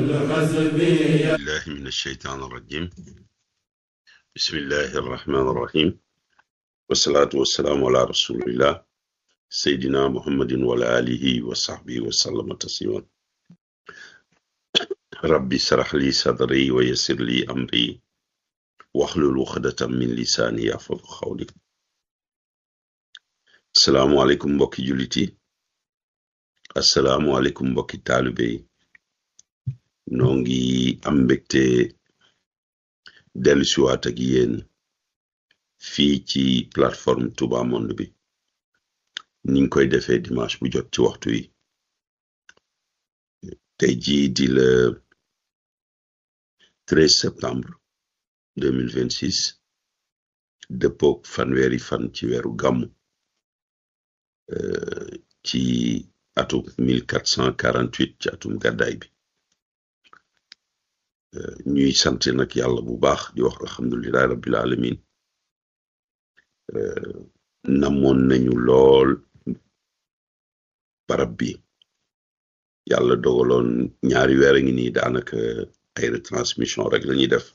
بالله من الشيطان الرجيم بسم الله الرحمن الرحيم والصلاة والسلام على رسول الله سيدنا محمد وعلى آله وصحبه وسلم تسليما ربي اشرح لي صدري ويسر لي أمري واحلل عقدة من لساني يفقهوا قولي السلام عليكم mbokki jullit yi asalaamualeykum mbokki taalibe yi noo ngi am mbégte dellusiwaat ak yéen fii ci plateforme Touba Monde bi niñ koy defee dimanche bu jot ci waxtu yi tey jii di le 13 septembre 2026 dëppook fanweeri fan ci weeru gàmmu ci atum 1448 ci atum gàddaay bi ñuy sant nag yàlla bu baax di wax alhamdulilahi rabbil alamin namoon nañu lool barab bi yàlla dogaloon ñaari weer a ngi nii daanaka ay retransmission rek lañuy def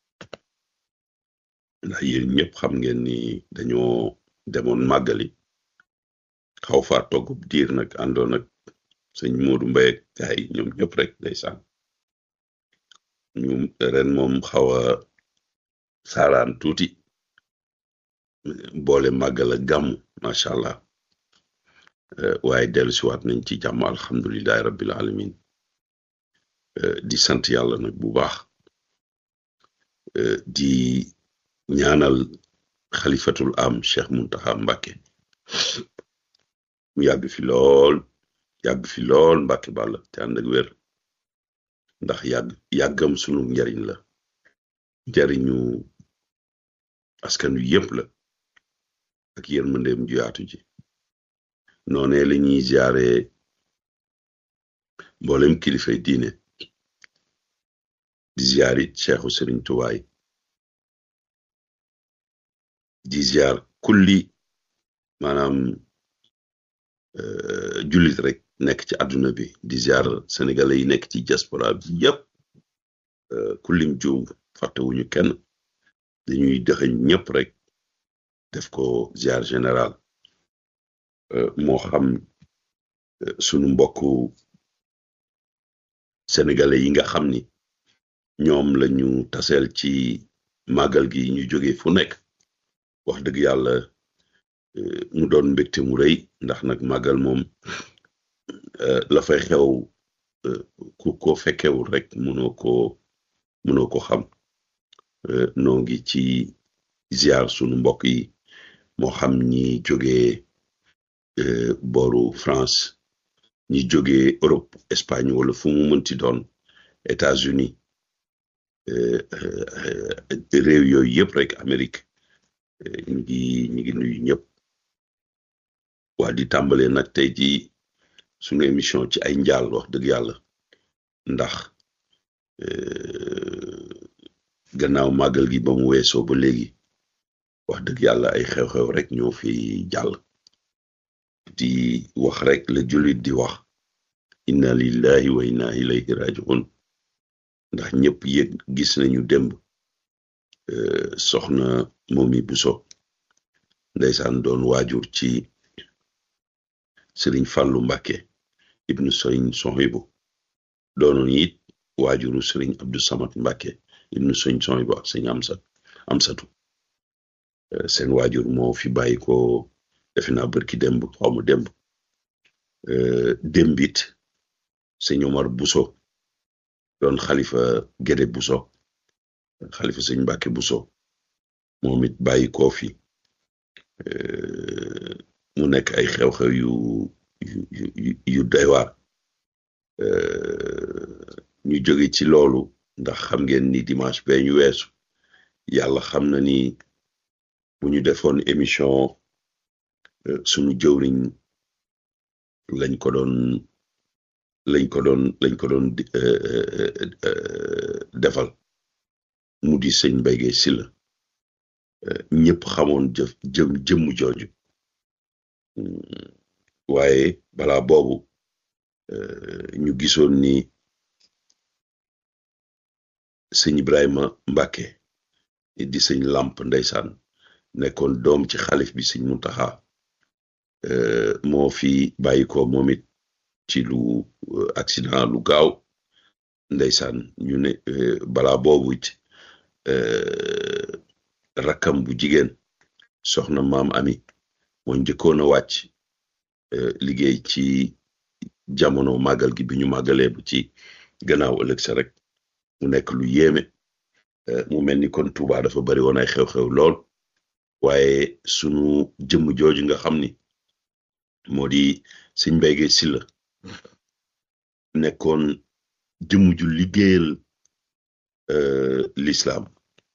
ndax yéen ñëpp xam ngeen ni dañoo demoon màggali xaw faa togg diir nag àndoon ak sëñ Moodu Mbay ak gaay ñoom ñëpp rek ndeysaan ñu ren moom xaw a saaraan tuuti boole màggal ak gàmmu macha allah waaye dellu siwaat nañ ci jàmm alhamdulilahi rabbil alamin di sant yàlla nag bu baax di ñaanal xalifatul am Cheikh Muntaxa Mbàkke mu yàgg fi lool yàgg fi lool Mbàkke bàlla te ànd ak wér ndax yàgg yàggam sunu njariñ la njariñu askan wi yépp la ak yërmandeem ju yaatu ji noone la ñuy ziare mboolem kilifay diine di ziarit Cheikhu Sëriñ Tuwaay di ziar kulli maanaam jullit rek nekk ci àdduna bi di ziar sénégalais yi nekk ci diaspora bi yépp kullim juum fàttewuñu kenn dañuy dëxëñ ñëpp rek def ko ziar général moo xam sunu mbokku sénégalais yi nga xam ni ñoom lañu taseel ci màggal gi ñu jóge fu nekk wax dëgg yàlla mu doon mbégte mu rëy ndax nag màggal moom la fay xew ku ko fekkewul rek mënoo ko mënoo ko xam noo ngi ci ziar sunu mbokk yi moo xam ñi jóge booru France ñi jóge Europe Espagne wala fu mu mënti doon États-Unis réew yooyu yëpp rek Amérique ñi ngi ñi ngi nuyu ñëpp waa di tàmbalee nag tey ji sunu émission ci ay njaal wax dëgg yàlla ndax gannaaw màggal gi ba mu weesoo ba léegi wax dëgg yàlla ay xew-xew rek ñoo fi jàll di wax rek la jullit di wax inna lillahi wa inna ilayhi rajiun ndax ñëpp yëg gis nañu démb soxna Momi Buso ndeysaan doon waajur ci sëriñ Fàllu Mbàkke ibnu sëriñ Sohibu doonoon it waajuru sëriñ Abdou Samad Mbàkke ibnu sëriñ Sohibu ak sëriñ Amsat Amsatu seen waajur moo fi bàyyi ko defe naa bërki démb xaw ma démb démbit sëñ Omar Buso doon xalifa Gédé Buso xalifa sëñ Mbàkke Buso moom it bàyyi koo fi mu nekk ay xew-xew yu yu yu doy waar ñu jóge ci loolu ndax xam ngeen ni dimanche bee ñu weesu yàlla xam na ni bu ñu defoon émission sunu jëwriñ lañ ko doon lañ ko doon lañ ko doon defal mu di sëñ Mbaye Guèye Sylla ñëpp xamoon jëf jëm jëmm jooju waaye balaa boobu ñu gisoon ni sëñ Ibrahima Mbàkke di sëñ làmp ndeysaan nekkoon doom ci xalif bi sëñ Muntaxa moo fi bàyyi ko moom it ci lu accident lu gaaw ndeysaan ñu ne balaa boobu it rakkam bu jigéen soxna maam ami moo njëkkoon a wàcc liggéey ci jamono màggal gi bi ñu màggalee bu ci gannaaw ëllëg sa rek mu nekk lu yéeme mu mel ni kon Tuuba dafa bari woon ay xew-xew lool waaye sunu jëmm jooju nga xam ni moo di sëñ Mbay Gay Silla nekkoon jëmm ju liggéeyal l'islam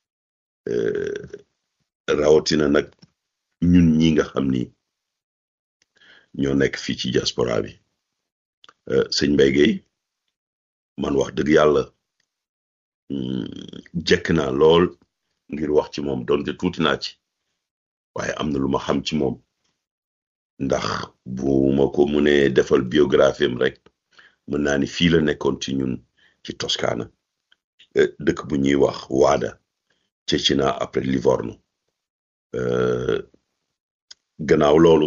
rawatina nag ñun ñi nga xam ni ñoo nekk fii ci diaspora bi sëñ Mbay Gay man wax dëgg yàlla jekk naa lool ngir wax ci moom donte tuuti naa ci waaye am na lu ma xam ci moom ndax bu ma ko mënee defal biographie am rek mën naa ni fii la nekkoon ci ñun ci Toscana dëkk bu ñuy wax Waada Cecina après Livorno gannaaw loolu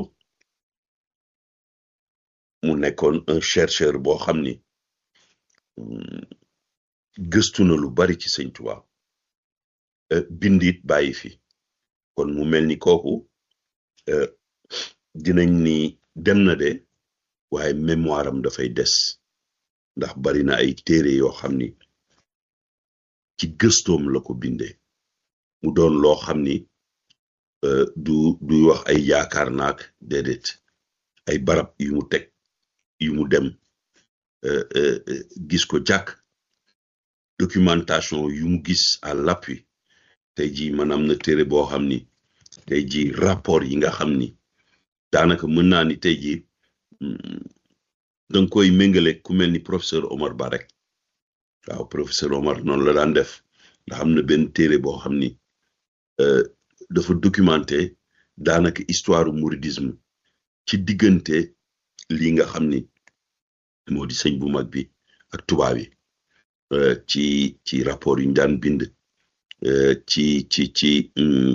mu nekkoon un chercheur boo xam ni gëstu na lu bari ci sëñ Tuubaa bindit bàyyi fi kon mu mel ni kooku dinañ ni dem na de waaye mémoire am dafay des ndax bari na ay téere yoo xam ni ci gëstoom la ko bindee mu doon loo xam ni du du wax ay yaakaar naak déedéet ay barab yu mu teg yu mu dem gis ko jàkk documentation yu mu gis à l'appui tey jii man am na téere boo xam ni tey jii rapport yi nga xam ni daanaka mën naa ni tey jii danga koy méngale ku mel ni professeur Omar Ba rek waaw professeur Omar noonu la daan def ndax am na benn téere boo xam ni dafa documenté daanaka histoire mouridisme ci diggante lii nga xam ni moo di sëñ bu mag bi ak tubaab yi ci ci rapport yu ñu daan bind ci ci ci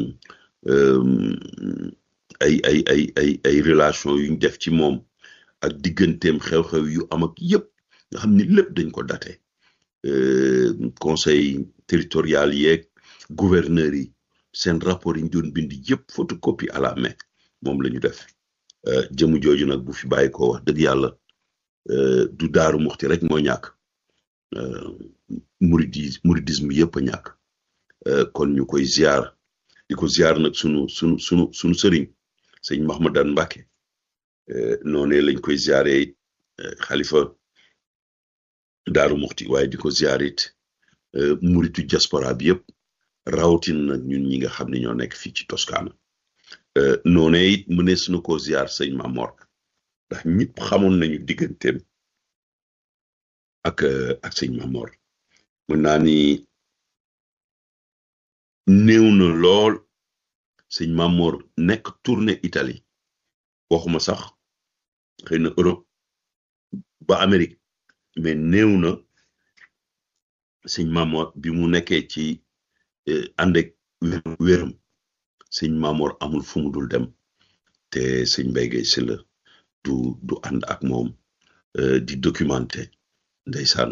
ay ay ay ay ay relation yu ñu def ci moom ak digganteem xew-xew yu am ak yépp nga xam ni lépp dañ ko daté conseil territorial yeeg gouverneur yi seen rapport yi ñu doon bind yépp photocopie à la main moom la ñu def jëmu jooju nag bu fi bàyyi ko wax dëgg yàlla du daaru muxti rek moo ñàkk muridis muridisme yëpp a ñàkk kon ñu koy ziar di ko ziar nag sunu sunu sunu sunu sëriñ sëñ Mahmadan Mbàkke noonee lañ koy ziare xalifa daaru muxti waaye di ko ziar it muritu diaspora bi yëpp rawatin nag ñun ñi nga xam ne ñoo nekk fii ci Toscana noonee it mënees na ko ziar sëñ Mamor ndax ñëpp xamoon nañu digganteem ak ak sëñ Mamor mën naa ni néew na lool sëñ Mamor nekk tournée Italie waxuma sax xëy na Europe ba Amérique mais néew na sëñ Mamor bi mu nekkee ci ànd ak wéram sëñ Mamor amul fu mu dul dem te sëñ Mbay Gay Silla du du ànd ak moom di documenté ndeysaan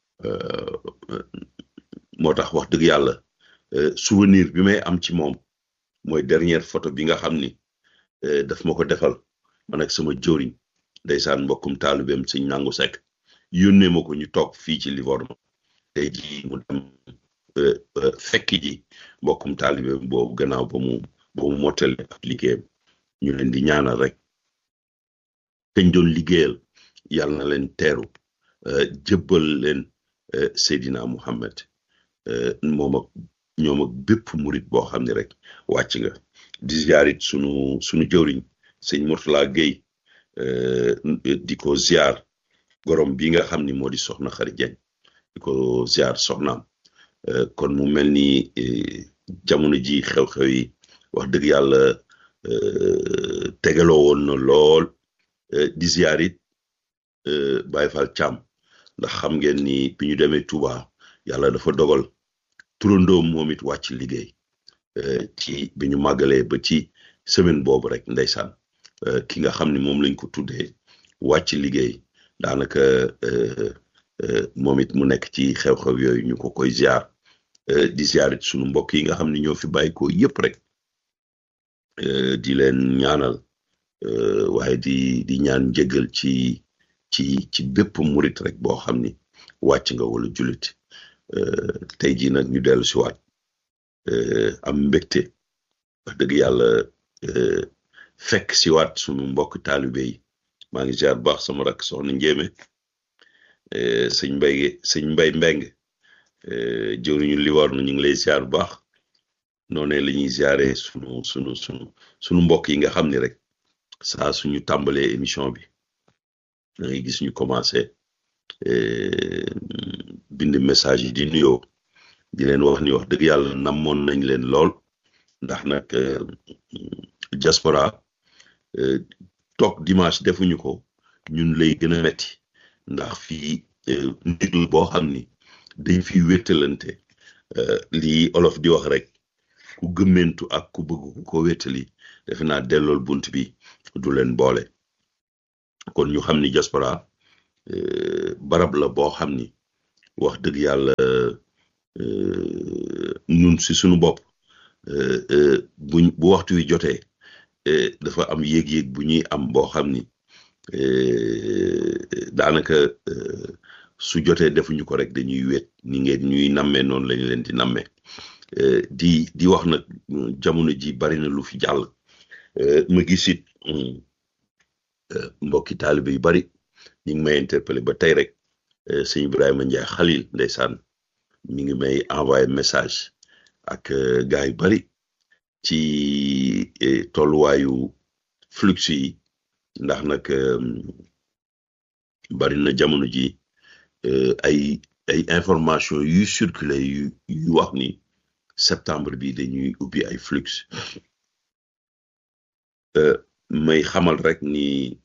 moo tax wax dëgg yàlla souvenir bi may am ci moom mooy dernière photo bi nga xam ni daf ma ko defal man ak sama jëriñ ndeysaan mbokkum taalibeem sëñ nangu sekk yónnee ma ko ñu toog fii ci Livorno tey ji mu dem fekk ji mbokkum taalibeem boobu gannaaw ba mu ba mu mottale ak liggéeyam ñu leen di ñaanal rek kañ doon liggéeyal yàlla na leen teeru jëbbal leen Seydina Muhammad moom ak ñoom ak bépp murit boo xam ne rek wàcc nga di ziarit sunu sunu jëwriñ sëñ Murtala Gueye di ko ziar gorom bi nga xam ni moo di soxna Xari Jeng di ko ziar soxnaam kon mu mel ni jamono ji xew-xew yi wax dëgg yàlla tegaloo woon na lool di ziar it Baye Fall Thiam ndax xam ngeen ni bi ñu demee Touba yàlla dafa dogal turandoom moom it wàcc liggéey ci bi ñu màggalee ba ci semaine boobu rek ndeysaan ki nga xam ne moom lañ ko tuddee wàcc liggéey daanaka moom it mu nekk ci xew-xew yooyu ñu ko koy ziar di ziarit sunu mbokk yi nga xam ne ñoo fi bàyyi ko yëpp rek di leen ñaanal waaye di di ñaan njëgal ci ci ci bépp murit rek boo xam ni wàcc nga wala jullit tey jii nag ñu dellu si waat am mbégte wax dëgg yàlla fekk si waat sunu mbokk taalibe yi maa ngi ziar baax sama rakk soxna njéeme sëñ mbay sëñ mbay mbeng jëwriñu li war na ñu ngi lay ziar bu baax noonee la ñuy ziare sunu sunu sunu sunu mbokk yi nga xam ni rek saa suñu tàmbalee émission bi da ngay gis ñu commencé bind message yi di nuyoo di leen wax ni wax dëgg yàlla namoon nañ leen lool ndax nag diaspora toog dimanche defuñu ko ñun lay gën a metti ndax fii ndigl boo xam ni dañ fi wéttalante lii olof di wax rek ku gëmmentu ak ku bëgg ku ko wéttali defe naa dellool bunt bi du leen boole kon ñu xam ni diaspora barab la boo xam ni wax dëgg yàlla ñun si suñu bopp buñ bu waxtu wi jotee dafa am yéeg-yéeg bu ñuy am boo xam ni daanaka su jotee defuñu ko rek dañuy wéet ni ngeen ñuy nammee noonu lañu leen di nammee di di wax nag jamono ji bari na lu fi jàll ma gis it mbokki taalibe yu bari ñu ngi may interpellé ba tey rek sëñ Ibrahima Ndiaye Khalil ndeysaan mi ngi may envoyé message ak gars yu bari ci tolluwaayu flux yi ndax nag bari na jamono ji ay ay information yu circulé yu yu wax ni septembre bi dañuy ubbi ay flux may xamal rek ni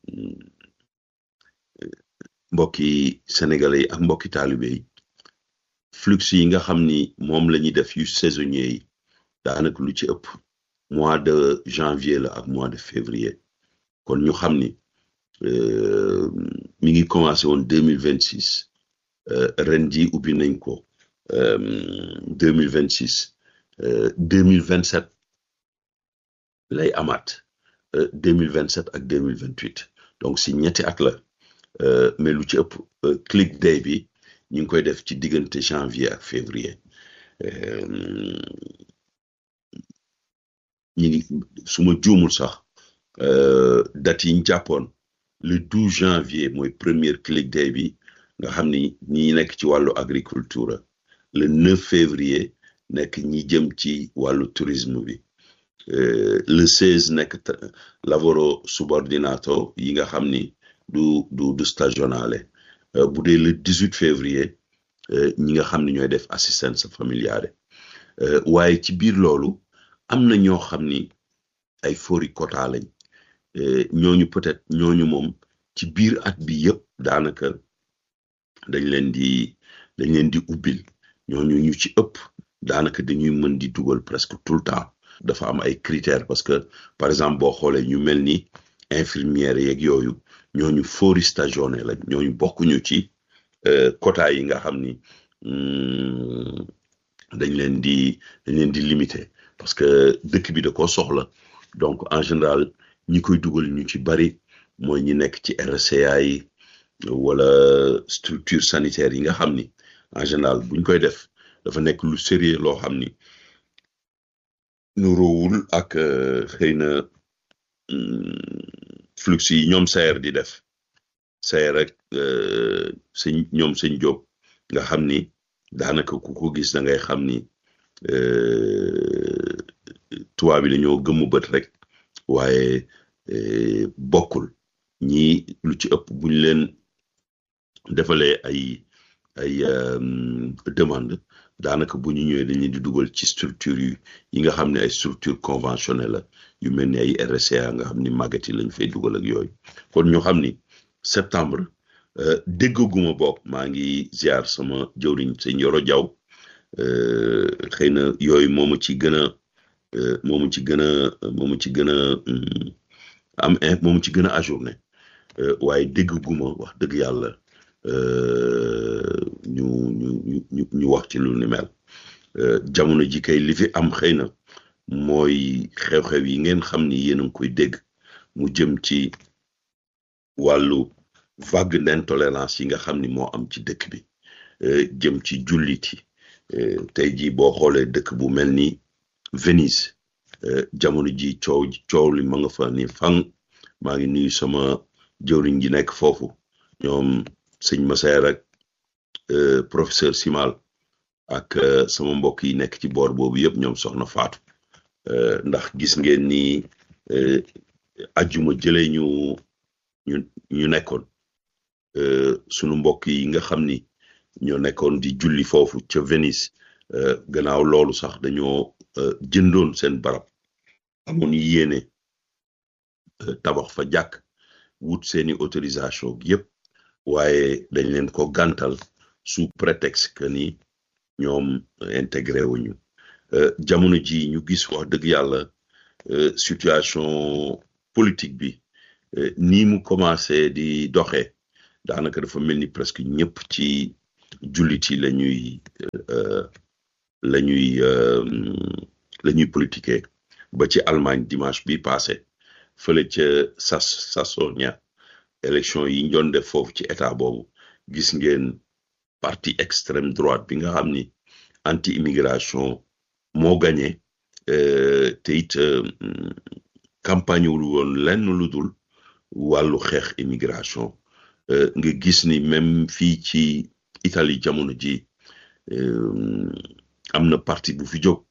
mbokki sénégalais yi ak mbokki taalibe yi flux yi nga xam ni moom la ñuy def yu saisonnier yi daanaka lu ci ëpp mois de janvier la ak mois de février kon ñu xam ni mi ngi commencé woon deux mille vingt six ren ji ubbi nañ ko deux mille vingt six deux mille vingt sept lay amaat deux mille vingt sept ak deux mille vingt huit donc si ñetti at la mais lu ci ëpp click day bi ñu ngi koy def ci diggante janvier ak février ñi ngi su ma juumul sax date yi ñu jàppoon le 12 janvier mooy première click day bi nga xam ni ñi nekk ci wàllu agriculture le 9 février nekk ñi jëm ci wàllu tourisme bi le 16 nekk lavoro subordinato yi nga xam ni du du du stagionale bu dee le 18 février ñi nga xam ni ñooy def assistance familiale waaye ci biir loolu am na ñoo xam ni ay fori quota lañ ñooñu peut-être ñooñu moom ci biir at bi yëpp daanaka dañ leen di dañ leen di ubbil ñooñu ñu ci ëpp daanaka dañuy mën di dugal presque tout le temps dafa am ay critères parce que par exemple boo xoolee ñu mel ni infirmière yeeg yooyu ñooñu fori stagione lañ ñooñu bokkuñu ci quota yi nga xam ni dañ leen di dañ leen di limité parce que dëkk bi da koo soxla donc en général ñi koy dugal ñu ci bari mooy ñi nekk ci RCA yi wala structure sanitaire yi nga xam ni en général buñ koy def dafa nekk lu sérieux loo xam ni nu roowul ak xëy na flux yi ñoom sayer di def sayer rek sëñ ñoom sëñ Jóob nga xam ni daanaka ku ko gis da ngay xam ni tubaab bi dañoo gëmmu bët rek waaye bokkul ñi lu ci ëpp buñ leen defalee ay ay demande daanaka bu ñu ñëwee dañuy di dugal ci structure yu yi nga xam ne ay structure conventionnelle la yu mel ni ay RCA nga xam ni màggat yi lañ fay dugal ak yooyu kon ñu xam ni septembre déggaguma bokk maa ngi ziar sama jëwriñ sëñ Yoro Jaw xëy na yooyu moomu ci gën a moomu ci gën a moomu ci gën a am moomu ci gën a ajourné waaye dégg guma wax dëgg yàlla ñu ñu ñu ñu wax ci lu ni mel jamono ji kay li fi am xëy na mooy xew-xew yi ngeen xam ni yéen a ngi koy dégg mu jëm ci wàllu vague d'intolérance yi nga xam ni moo am ci dëkk bi jëm ci jullit yi tey jii boo xoolee dëkk bu mel ni Venise jamono ji coow coow li ma nga fa ni fang maa ngi nuyu sama jëwriñ ji nekk foofu ñoom sëñ Massaer ak professeur Simal ak sama mbokk yi nekk ci boor boobu yëpp ñoom soxna Faatu ndax gis ngeen ni ajjuma jëlee ñu ñu ñu nekkoon sunu mbokk yi nga xam ni ñoo nekkoon di julli foofu ca Venise gannaaw loolu sax dañoo jëndoon seen barab amoon yéene tabax fa jàkk wut seeni autorisation yépp waaye dañ leen ko gàntal sous prétexte que ni ñoom intégré wuñu jamono ji ñu gis wax dëgg yàlla situation politique bi nii mu commencé di doxee daanaka dafa mel ni presque ñëpp ci jullit yi la ñuy la ñuy la ñuy politiquer ba ci Allemagne dimanche bi passé fële ca sas Sasonia élection yi ñu doon def foofu ci état boobu gis ngeen parti extrême droite bi nga xam ni anti immigration moo gagné te it campagne wul woon lenn lu dul wàllu xeex immigration nga gis ni même fii ci Italie jamono ji am na parti bu fi jóg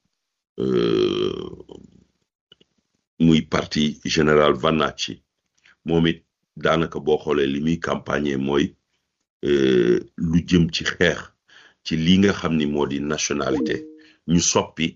muy parti général Vannacci moom it daanaka boo xoolee li muy campagne mooy lu jëm ci xeex ci li nga xam ni moo di nationalité ñu soppi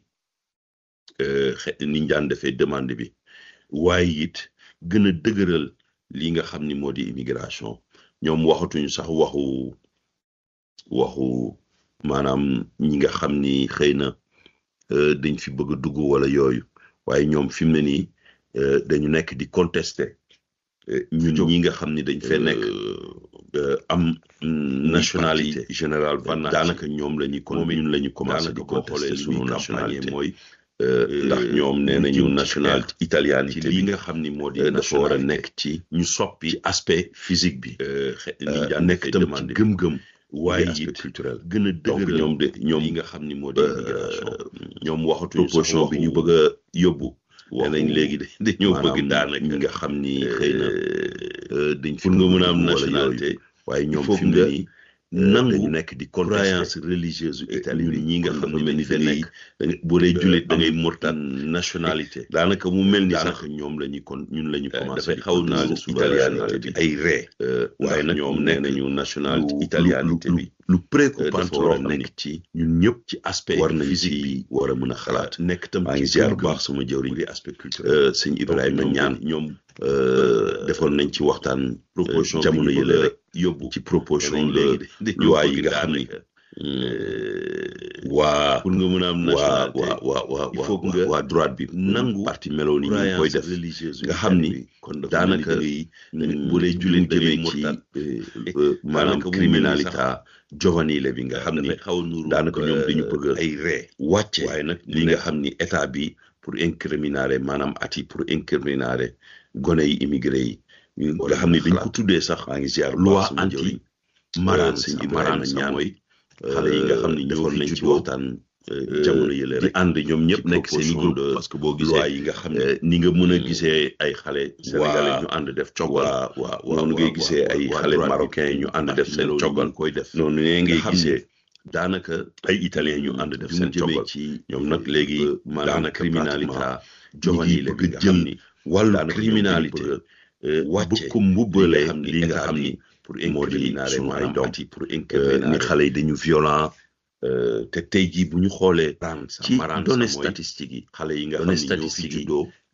ni ñu daan defee demande bi waaye it gën a dëgëral li nga xam ni moo di immigration ñoom waxatuñu sax waxu waxu maanaam ñi nga xam ni xëy na dañ fi bëgg a dugg wala yooyu waaye ñoom fi mu ne nii dañu nekk di contester ñun ñi nga xam ni dañ fee nekk am nationalité générale Vannacci daanaka ñoom la ñuy kon ñun la ñu commencé di contester sunu nationalité mooy ndax ñoom nee nañu nationalité italianité li nga xam ni moo di dafa war a nekk ci ñu soppi aspect physique bi nekk tam ci gëm-gëm waaye it culturel gën a dëgg ñoom de ñoom yi nga xam ni moo di immigration ñoom waxatuñu proposition bi ñu bëgg a yóbbu nee nañ léegi dañoo bëgg daanaka ñi nga xam ni xëy na dañ pour nga mën a am nationalité waaye ñoom fi mu ne nii nangu nekk di croyance religieuse Italie ñi nga xam ne mel ni da nekk boo dee jullit da ngay murtaan nationalité daanaka mu mel ni sax ñoom la ñuy kon ñun la ñu commencé dafay xaw naa italianité bi ay ree waaye nag ñoom nee nañu nationalité italianité bi lu préoccupant loo nekk ci ñun ñëpp ci aspect war nañ ci war a mën a xalaat nekk tam maa ngi ziar bu baax sama jëwriñ di aspect culturel sëñ Ibrahima ñaan ñoom defoon nañ ci waxtaan proposition jamono yële rek yóbbu ci proposition de loi yi nga xam ni waa pour nga mën a am nationalité waa waa waa il faut nga waa droite bi nangu parti melo ni ñu koy def nga xam ni daanaka bu dee jullit da ngay ci maanaam criminalité giovanile bi nga xam ni daanaka ñoom dañu bëgg ay ree wàcce waaye nag li nga xam ni état bi pour incriminare maanaam ati pour incriminare gone yi immigré yi nga xam ni dañ ko tuddee sax maa ngi ziar loi anti maraan sëñ Ibrahima ñaan mooy xale yi nga xam ni defoon nañ ci waxtaan jamono yële rek di ànd ñoom ñëpp nekk seen i groupe parce que boo gisee loi yi nga xam ne ni nga mën a gisee ay xale sénégalais ñu ànd def coggal waaw noonu ngay gisee ay xale marocain yi ñu ànd def seen coggal koy def noonu ne ngay gisee daanaka ay italien ñu ànd def seen coggal ci ñoom nag léegi maanaam criminalité juvénile bi nga xam ni wàllu criminalité wàcce ko mbubbale li nga xam ni pour incriminer sunu ay doom pour incriminer ni xale yi dañu violent te tey jii bu ñu xoolee ci données statistiques yi xale yi nga xam ni ñoo fi juddoo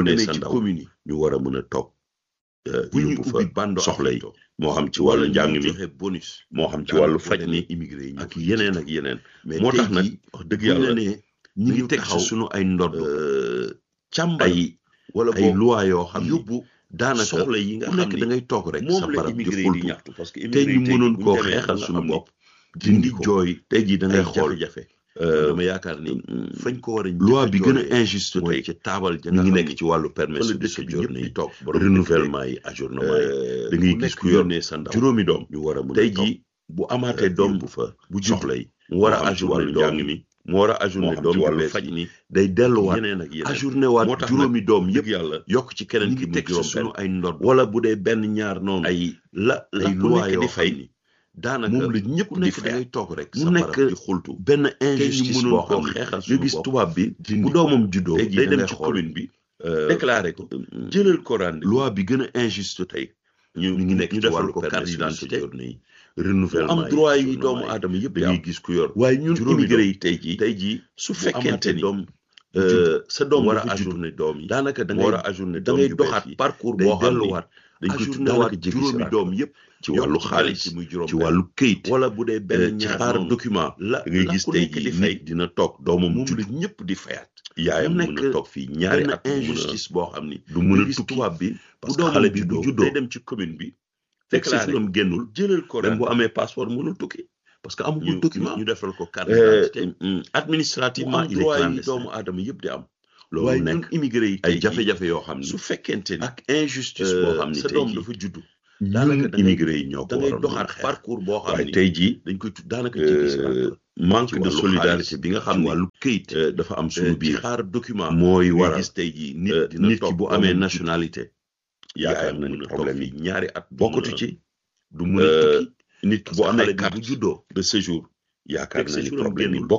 yónnee demee sa ci ndaw commune yi ñu war a mën a toog euh, bu ñuy yóbbu fa ubbi bando soxla yi affecto moo xam ci wala wàllu njàng mi joxe bonus moo xam ci daanaka wàllu boo faj demee mi immigré yi ñoo ak koy yeneen jiitu. ak yeneen mais moo tey tax nag jii wax dëgg buñ la yàlla nee ñi ñu ngi ngi teg taxaw ci sunu ay ndodd euh, càmbar ay wala ay boog loi yoo xam ni yóbbu daanaka soxla yi nga ku xam nekk ni da ngay toog rek sa moom la barab di immigré yi di xultu ñaxtu parce que tey immigré ñu yi tey mënoon bu koo ñu demee ba xeexal nga suñu xam ni bopp dindi ko jooy tey jii da ngay ay xool jafe-jafe euh, dama yaakaar ni fañ ko war a loi bi gën a jooyee injuste mooy tey ci taabal ja mi nga ngi xam nekk ni ci wàllu fa permis la de dëkk bi séjour ñëpp di yi toog borom renouvellement yi ajournement yi euh, da ngay ku gis nekk ku yor yónnee sa ndaw juróomi doom ñu war a mën a tey toog jii bu amaatee euh, doom yóbbu fa bu soxla yi mu war a moo xam ci ajourné wàllu doom njàng mi mu war a moo ajourné xam doom ci ju wàllu bees faj yi mi day delluwaat yeneen ak yeneen ajourné moo waat tax juróomi doom yëpp yëpp yàlla yokk ci ñu keneen ki ngi mu teg juróom suñu benn ay ndodd wala bu dee benn ñaar noonu ay la la ay ku loi nekk yoo di xam fay ni daanaka moom la ñëpp ku di nekk da fay ngay toog rek mu sa nekk barab di xultu benn tey ñu injustice mënoon boo koo xam ne xeexal nga suñu gis bopp tubaab bi dindi bu ko doomam juddoo tey jii day da dem ngay ci xool commune bi euh, déclaré ko mm, jëlal ko rendez-vous loi bi gën a injuste tey ñu mi ngi nekk ñu ci defal wàllu ko carte permis de d'identité séjour yi mu renouvellement am droit yi ajournement doomu yi aadama yëpp da di ngay am gis ku yor waaye ñun juróomi immigré doom yi tey jii tey jii su bu fekkente amaatee ni doom euh, sa doom war a dafa judd ajourné doom yi daanaka da mu war ngay a ajourné da doom ngay yu bees doxaat yi parcours day boo xam ni delluwaat dañ ko ajourné daanaka waat jéggi juróomi siraat doom yëpp ci yokk wàllu ci xaalis ci muy juróom ci benn. wàllu këyit wala bu dee euh, benn ci ñaar xaar noonu document la da ngay la gis ku tey nekk di jii fay nit dina toog doomam moom judd la ñëpp di fayaat yaayam mu mën nekk a toog fii ñaari benn at du mën a injustice boo xam ni du mën nga a gis tukki tubaab bi parce bu que doomam xale bi bu juddoo juddoo day dem ci commune bi fekk déclaré séjouram génnul jëlal ko même bu rendez-vous amee passeport mënul tukki parce que amagul ñu document ñu defal ko carte Euh, d'identité mm, mu administrativement am il est droit yi clandestin doomu aadama yëpp di am loolu waaye nekk ñun immigré yi ay tey jii jafe-jafe yoo xam ni su fekkente ni ak injustice boo xam ni sa tey doom jii dafa juddu ñun daanaka da ngay- immigré yi ñoo ko da ngay waroon mën a doxaat xeex parcours boo xam waaye ni tey jii dañ koy tudd daanaka jéggi siraat euh, la manque ci de wàllu solidarité xaalis, bi nga xam ci ni wàllu këyit euh, dafa am suñu ci biir xaar document mooy ngay waral gis tey jii nit euh, dina nit ki toog bu doomam amee judd, nationalité yaakaar yaayam na mën ni a toog problème fii yi ñaari at du bokkatu mën a- ci du mën a Euh, tukki nit ki parce bu que amee xale bi bu carte juddoo de séjour yaakaar fekk na ni séjouram problème yi génnul